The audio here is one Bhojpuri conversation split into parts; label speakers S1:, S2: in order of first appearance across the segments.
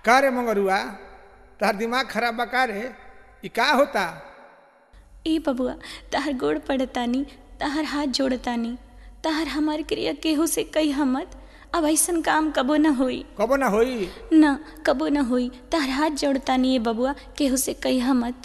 S1: का रे मंगरुआ तार दिमाग खराब बा का रे ई का होता
S2: ए बबुआ तहर गोड़ पड़तानी तहर हाथ जोड़तानी तहर हमार क्रिया केहू से कही हमत अब ऐसन काम कबो न होई
S1: कबो ना होई
S2: न कबो न होई तहर हाथ जोड़तानी ए बबुआ केहू से कही हमत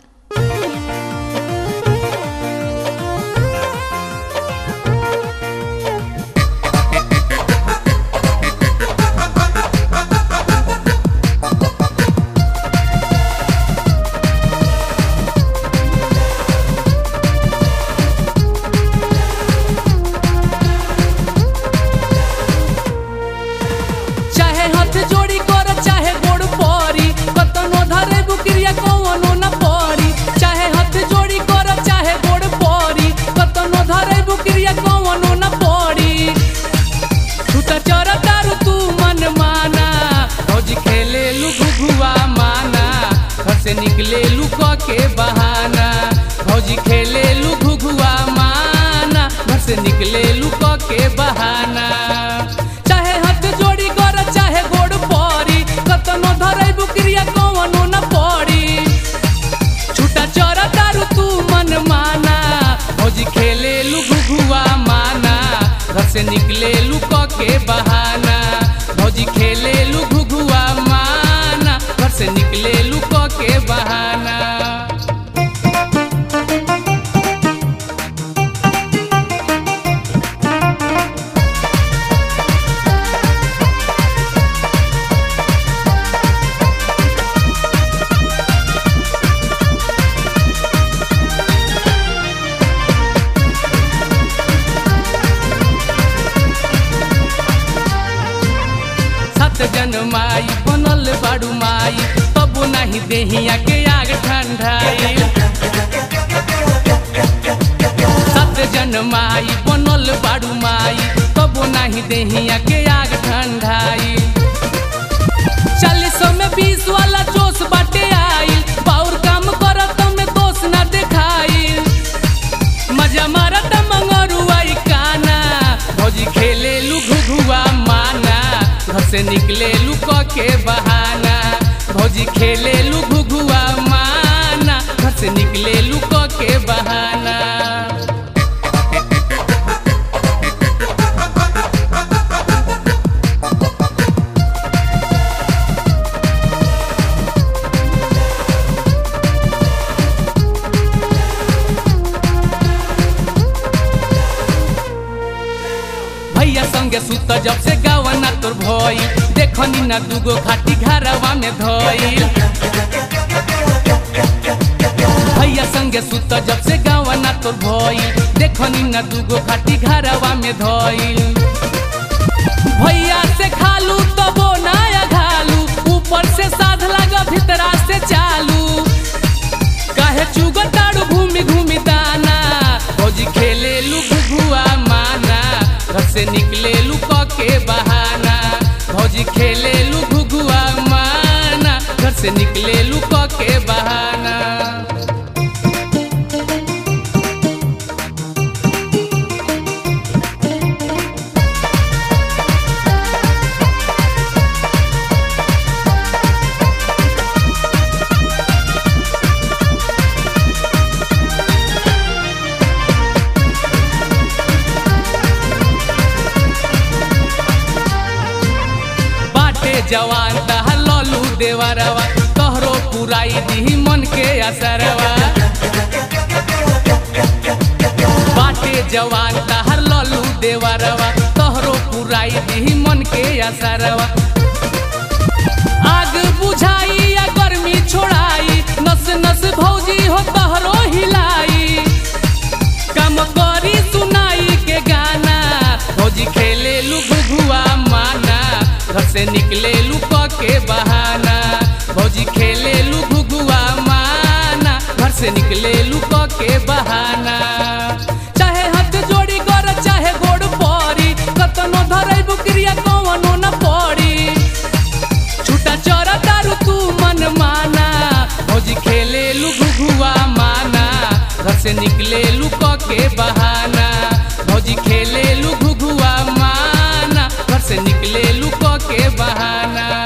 S3: चाहे हाथ जोड़ी कर चाहे गोड़ परी कतनो धरे बुकरिया कौनो न परी चाहे हाथ जोड़ी कर चाहे गोड़ परी कतनो धरे बुकरिया कौनो न परी तू त चर तारू तू मन माना रोज खेले लू घुघुआ माना घर से निकले लू क के बहाना भौजी खेले लू घुघुआ माना घर से निकले लू क के बहाना चाहे हाथ जोड़ी कर चाहे गोड़ परी कतनो धरे बुकरिया कौनो न पड़ी छूटा चर तारू तू मन माना भौजी खेले लू घुघुआ माना घर से निकले लू क के बहाना भौजी खेले लू घुघुआ माना घर से निकले लू क के बहाना सत जन माई बनल बाड़ू माई तब नहीं देहिया के आग ठंडाई सत जन माई बनल बाड़ू माई तब नहीं देहिया के आग ठंडाई चालीसों में बीस वाला जोश बाटे आइल पाउर काम करत में दोष ना देखाइल मजा मारत मंगरुआई काना भौजी खेले लू घुघुआ माना घर से निकले लू क के बहाना भौजी खेले लू घुघुआ माना घर से निकले लू क के बहाना भैया संगे सुत जब से गावना तोर भई देखनी ना दूगो खाटी घरवा में धइल भैया संगे सुत जब से गावना तोर भई देखनी ना दूगो खाटी घरवा में धइल भैया से खालू तबो नया घालू ऊपर से साध लगा भीतरा से चालू काहे चुगताड़ू घूमी घूमी दाना भौजी खेले लू घुघुआ माना घर से निकले लू क के बहाना भौजी खेले लू घुघुआ माना घर से निकले लू क के बहाना बाटे जवान तहर ललू देवरवा तोहरो पुराई दी मन के असरवा बाटे जवान तहर ललू देवरवा तोहरो पुराई दी मन के असरवा आग बुझाई या गर्मी छोड़ाई नस नस भौजी हो तोहरो हिलाई कम करी सुनाई के गाना भौजी खेले लू घुघुआ माना घर से निकले लू क के बहाना भौजी खेले लू घुघुआ माना घर से निकले लू क के बहाना चाहे हाथ जोड़ी कर चाहे गोड़ परी कतनो धरे बुकरिया कौनो न पड़ी छूटा चर तारू तू मन माना भौजी खेले लू घुघुआ माना घर से निकले लू क के बहाना भौजी खेले लू घुघुआ माना घर से निकले लू क के बहाना